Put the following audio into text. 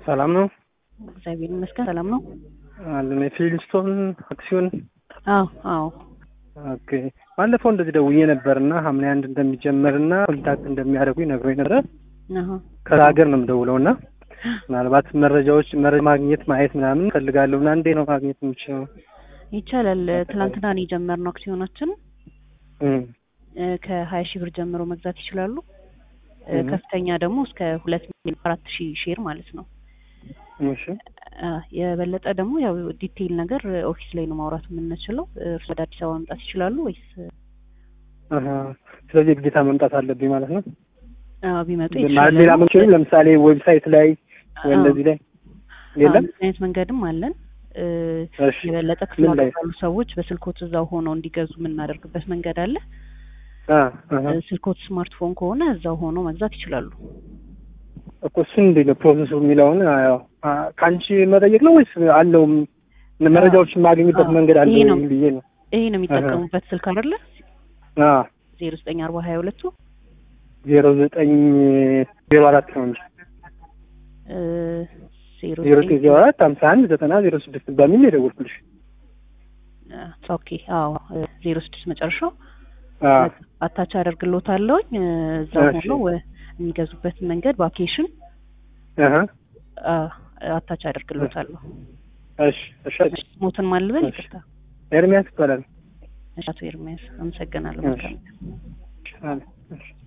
ሰላም ነው እግዚአብሔር ይመስገን ሰላም ነው። አለን የፊልስቶን አክሲዮን አዎ አዎ ኦኬ ባለፈው እንደዚህ ደውዬ ነበርና ሐምሌ አንድ እንደሚጀመርና ኮንታክት እንደሚያደርጉኝ ነግሮኝ ነበረ። አሀ ከዛ ሀገር ነው የምደውለው እና ምናልባት መረጃዎች መረጃ ማግኘት ማየት ምናምን እፈልጋለሁ እና እንዴት ነው ማግኘት የምችለው? ይቻላል። ትላንትና ነው የጀመርነው አክሲዮናችን እም፣ ከሀያ ሺህ ብር ጀምሮ መግዛት ይችላሉ። እ፣ እም። ከፍተኛ ደግሞ እስከ ሁለት ሚሊዮን አራት ሺህ ሼር ማለት ነው። እሺ አ፣ የበለጠ ደግሞ ያው ዲቴይል ነገር ኦፊስ ላይ ነው ማውራት የምንችለው። እርሱ ወደ አዲስ አበባ መምጣት ይችላሉ ወይስ አሀ። ስለዚህ ግዴታ መምጣት አለብኝ ማለት ነው። አ፣ ቢመጡ ማለት የተሻለ ሌላ ነው። መንገድ ለምሳሌ ዌብሳይት ላይ ወይ አዎ። እንደዚህ ላይ አዎ፣ የለም? እንደዚህ አይነት መንገድም አለን። እ፣ እሺ የበለጠ ክፍለ ምን ላይ? ሀገር ያሉ ሰዎች በስልኮት እዛው ሆነው እንዲገዙ የምናደርግበት መንገድ አለ። አ አሀ። እ፣ ስልኮት ስማርትፎን ከሆነ እዛው ሆነው መግዛት ይችላሉ። እኮ እሱን እንዴት ነው ፕሮሰሱ የሚለውን አ፣ ያው አ፣ ከአንቺ መጠየቅ ነው ወይስ አለው መረጃዎችን ማግኘበት አዎ፣ መንገድ አለ ይሄ ነው። ብዬ ነው። ይሄ ነው የሚጠቀሙበት ስልክ አይደለ? አ ዜሮ ዘጠኝ አርባ ሀያ ሁለቱ ዜሮ ዘጠኝ ዜሮ አራት ነው እንጂ እ፣ ዜሮ ዜሮ ዘጠኝ ዘጠኝ ዜሮ አራት ሀምሳ አንድ ዘጠና ዜሮ ስድስት በሚል ነው የደወልኩልሽ። አ፣ ኦኬ አዎ እ፣ ዜሮ ስድስት መጨረሻው አ አታች አደርግሎታለሁኝ እ፣ እዛው እሺ። ሆነው እ፣ የሚገዙበትን መንገድ በአፕሊኬሽን አሀ አ፣ አታች አደርግሎታለሁ። እሺ እሺ እሺ፣ ሞትን ማልበል እሺ። ይቅርታ። ኤርሚያስ ይባላል። እሺ፣ አቶ ኤርሚያስ አመሰግናለሁ። እሺ። መልካም አለ እሺ